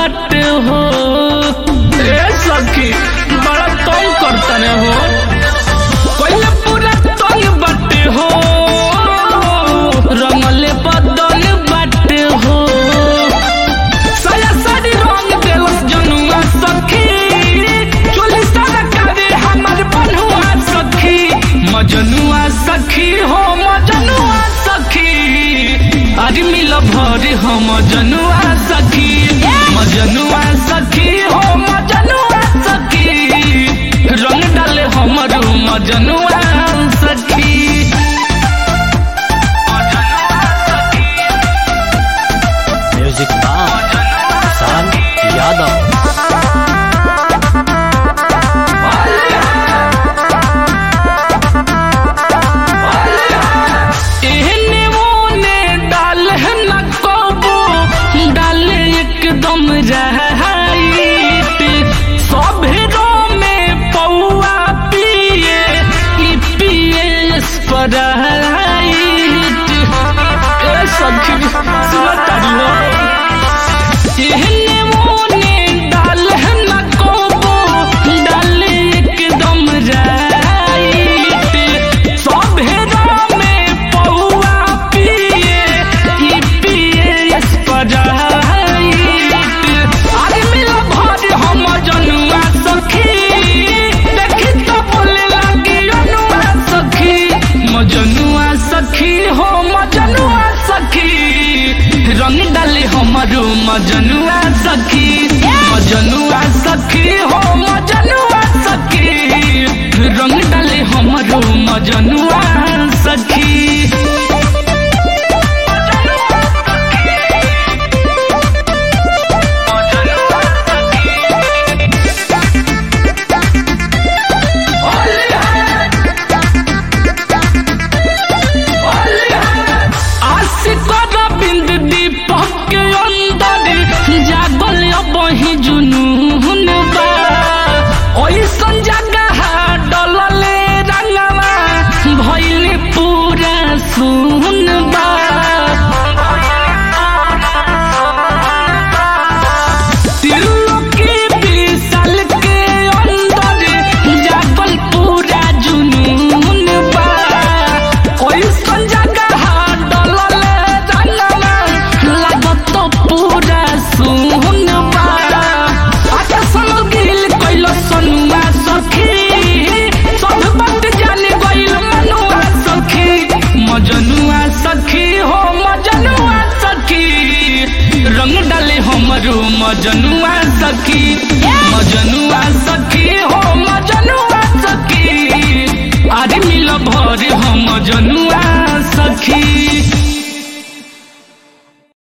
बाटे हो ए सखी बड़ा तंग करतने हो कोइले पूरा तंग बाटे हो रंगले बदल बाटे हो साया साड़ी रंग देलस जनुआ सखी चोली सारा कावे हमर बनुआ सखी मजनुआ सखी हो मजनुआ सखी अरे मिल भर हो मजनुआ सखी मजनुआ सखी हो मजनुआ सखी रंग डाले हमर मजनुआ सखी मजनुआ सखी म्यूजिक बाय किसान यादव एहने ओने डाल न कबो डाल एकदम रहत सभेरो में पौआ पिए ई पिए स्पराइट ए सखी सुनतारी हो एहने ओने डाल न कबो डाल एकदम राइत सभेरा में पौआ पिए ई पिए स्पराइट अरे मिला भर हम जनुआ सखी देखी तो बोले लगी अनुआ सखी मजनुआ सखी हो मजनुआ सखी रंग डाले हमारो मजनुआ सखी मजनुआ सखी हो मजनुआ सखी रंग डाले हमारो मजनुआ सखी